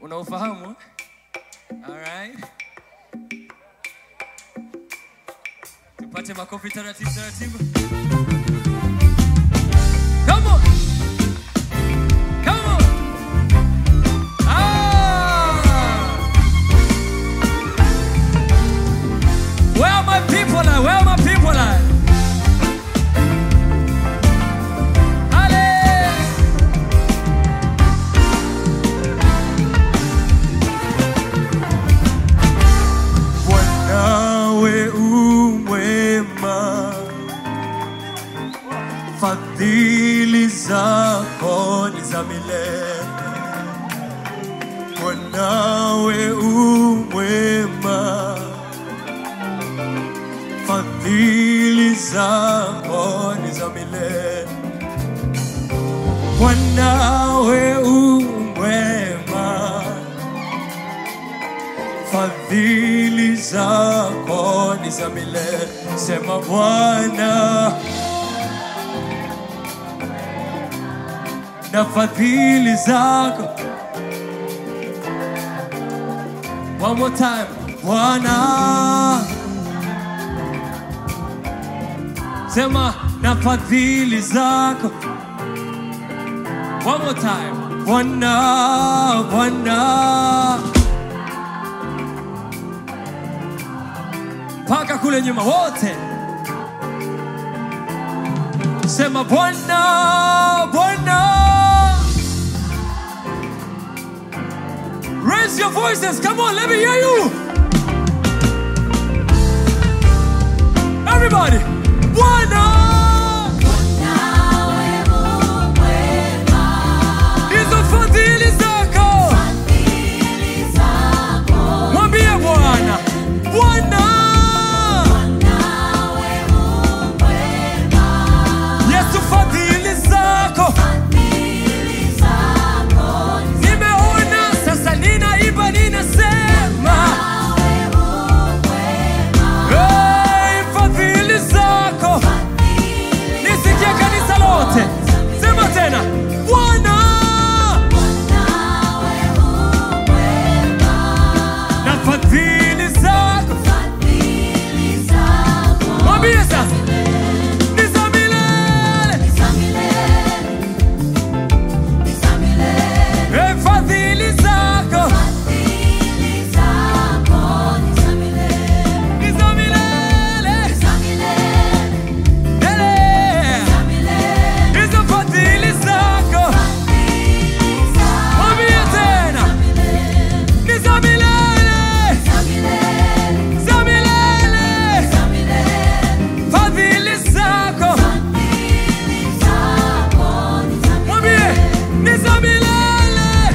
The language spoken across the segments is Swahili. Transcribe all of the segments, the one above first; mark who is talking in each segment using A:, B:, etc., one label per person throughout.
A: Unaufahamu? Alright. Tupate makofi taratibu taratibu. Come on. Come on. Ah. Where are my people at? Where are my people at? Hallelujah.
B: Bwanawe umwema, fadhili zako ni za milele. Bwanawe umwema, fadhili zako ni za milele. Bwanawe umwema fadhili zako ni za milele. Sema Bwana, na fadhili zako. One more time, Bwana, sema na fadhili zako. One more time, Bwana, Bwana. mpaka kule nyuma wote sema bwana bwana raise your voices come on let me hear you everybody bwana hizo fadhili zako mwambie bwana bwana yesu fadhili zako nimeona sasa ninaimba ninasema hey, fadhili zako nisikie kanisa lote sema tena bwana na fadhili zako mwambie sasa ni za milele hey, fadhili zako ni za milele Ele. hizo fadhili zako mwambie tena ni za milele za milele fadhili zako mwambie ni za milele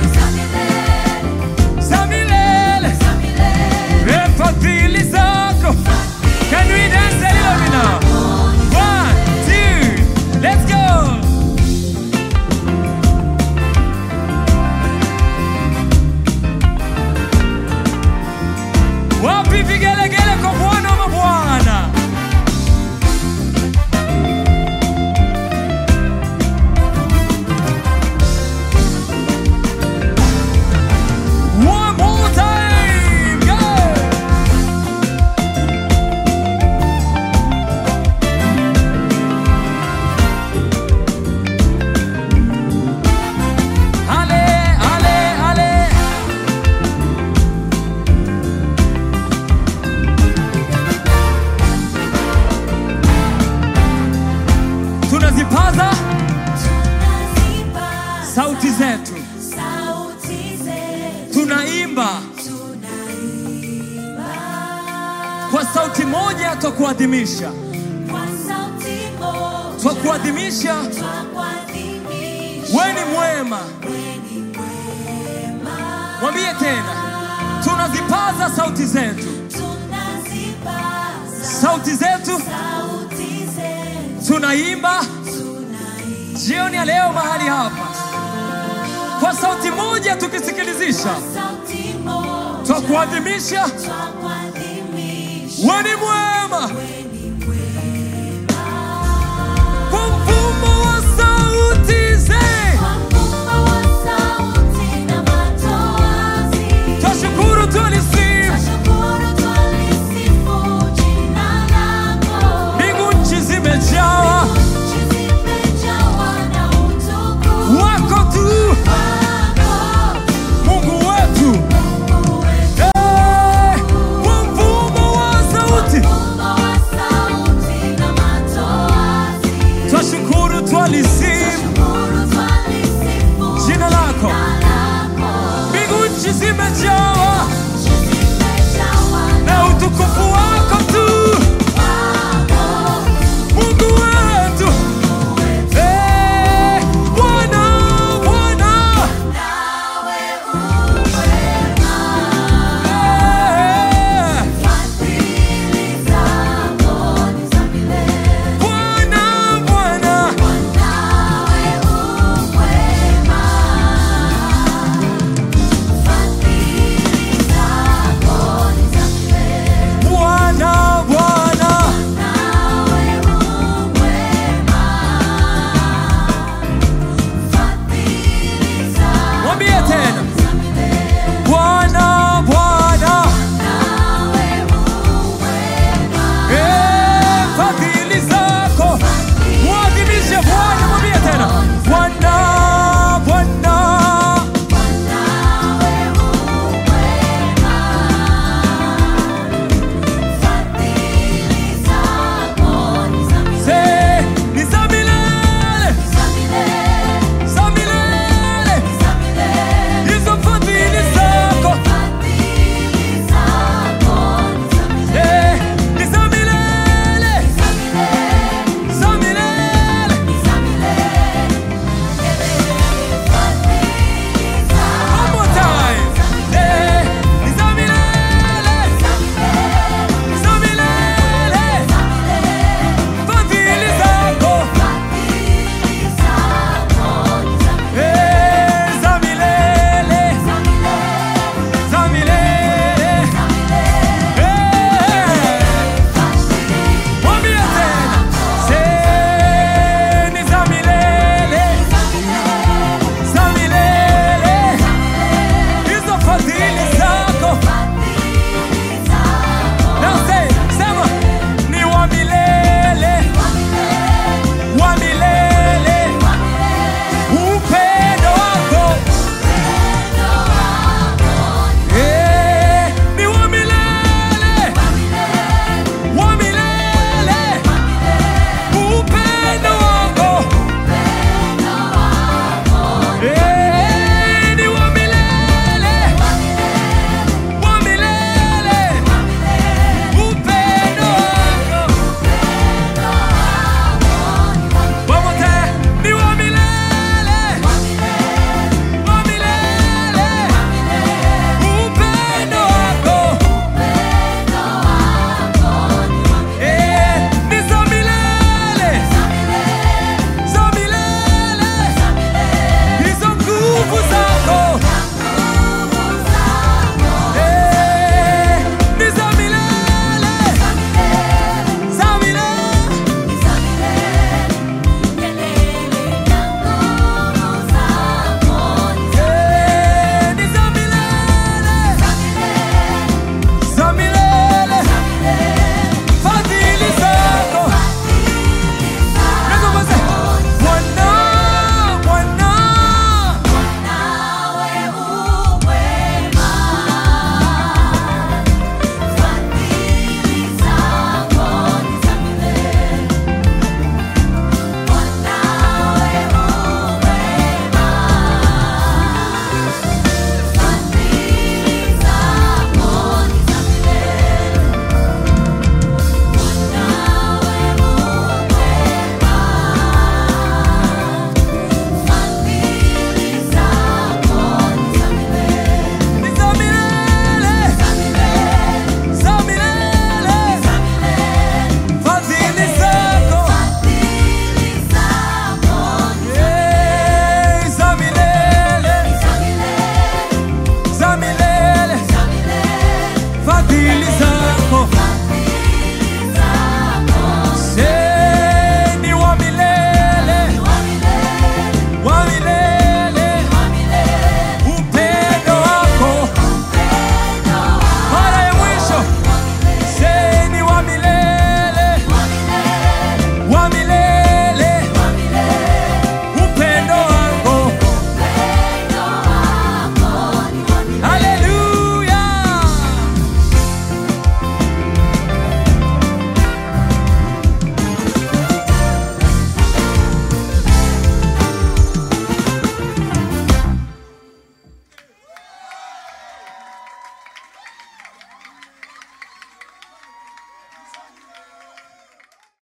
B: za milele Eh, fadhili zako can we dance a little bit now one two let's go wapi vigelegele kwa bwana wa mabwana One more time, go! Ale, ale, ale. Tunazipaza sauti zetu, tunaimba kwa sauti moja, twakuadhimisha, twakuadhimisha. We ni mwema, mwambie tena, tunazipaza sauti zetu, sauti zetu tunaimba jioni ya leo mahali hapa kwa sauti moja, tukisikilizisha, twakuadhimisha. We ni mwema,